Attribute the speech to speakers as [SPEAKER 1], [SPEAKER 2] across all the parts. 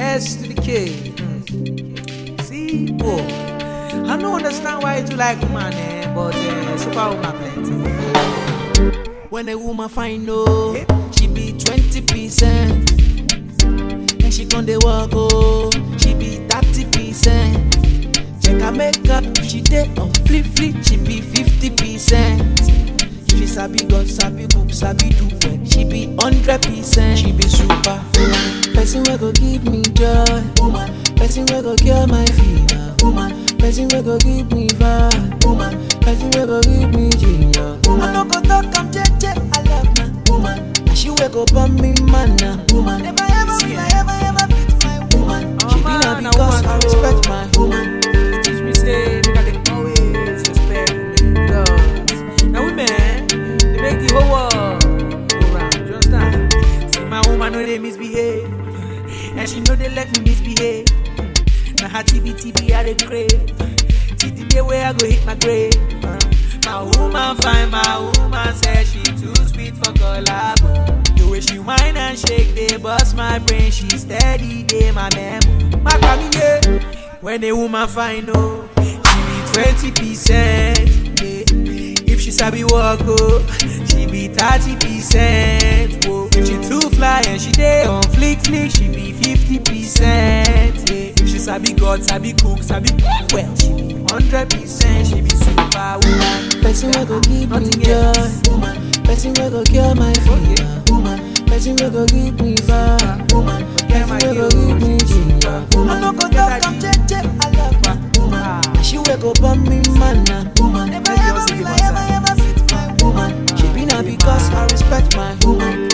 [SPEAKER 1] S to the K. Mm. See, boy. I don't understand why you do like woman, eh? But uh, super woman plenty.
[SPEAKER 2] When a woman find no, she be twenty percent. And she con dey walk oh, she be thirty percent. Check her makeup, if she dey on flip flip, she be fifty percent. If she sabi God, sabi cook, sabi do well, she be hundred percent. She be super woman, person wey go give me joy, woman. Person wey go cure my fever, woman. Person wey go give me vibe, woman. Person wey go give me ginger, woman. I no go talk, I'm jeje, I love my woman. And she wey go burn me manna, woman. Never ever will I ever ever beat my woman.
[SPEAKER 1] Oh,
[SPEAKER 2] she be
[SPEAKER 1] man,
[SPEAKER 2] na
[SPEAKER 1] na
[SPEAKER 2] because
[SPEAKER 1] woman,
[SPEAKER 2] I
[SPEAKER 1] oh.
[SPEAKER 2] respect my woman.
[SPEAKER 1] Teach me say make I dey always respect women because now women they make the whole world go round. You understand? See my woman know they misbehave, and she know they let me misbehave. Now her TB TB I dey crave. Till the day where I go hit my grave. Uh, My woman fine, my woman say she too sweet for collabo. The way she whine and shake, they bust my brain. She steady, they my memo. My family, yeah. When a woman find oh, she be twenty percent. Yeah. If she sabi walk oh, she be thirty percent. Oh. If she too fly and she dey on flick flick, she be fifty percent. Yeah. If she sabi God, sabi cook, sabi well, she be hundred percent. She be super woman.
[SPEAKER 2] Person wey go give me
[SPEAKER 1] Nothing
[SPEAKER 2] joy,
[SPEAKER 1] else.
[SPEAKER 2] woman. Person wey go cure my fever, woman. Person wey go give me vibe, woman.
[SPEAKER 1] Forget my
[SPEAKER 2] Person wey go
[SPEAKER 1] guilt.
[SPEAKER 2] give me ginger, woman. I no go talk, I'm jeje, I love my woman.
[SPEAKER 1] Ah.
[SPEAKER 2] And she wey go burn me manna, woman. Never
[SPEAKER 1] Make
[SPEAKER 2] ever
[SPEAKER 1] yours give
[SPEAKER 2] will I
[SPEAKER 1] us
[SPEAKER 2] ever
[SPEAKER 1] a-
[SPEAKER 2] ever fit my woman. She be na because I respect my woman.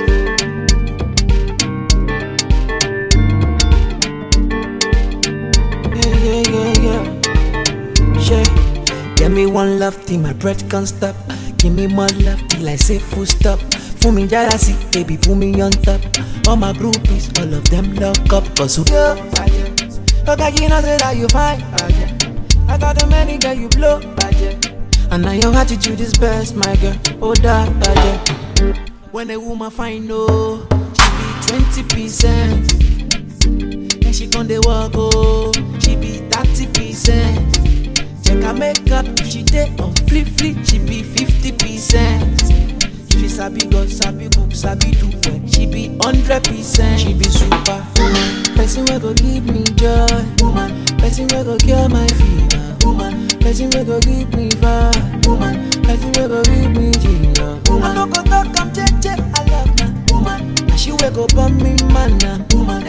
[SPEAKER 2] Yeah, yeah, yeah, yeah. Yeah. Give me one love till my breath can't stop. Give me more love till I say full stop. Fool me jealousy, baby, put me on top. All my groupies, all of them lock up. Cause who you? Okay, you know that you fine. I got the many girl you blow. And now your attitude is best, my girl. Oh, that, When a woman find no, she be twenty percent. And she con dey walk oh, she be thirty percent. Check her makeup, if she dey on flip flip, she be fifty percent. If she sabi God, sabi cook, sabi do well, she be hundred percent. She be super woman, person wey go give me joy, woman. Person wey go cure my fever, woman. Person wey go give me vibe, woman. Person wey go give me ginger, woman. I no go talk, I'm jeje, I love my woman. And she wey go burn me manna, woman.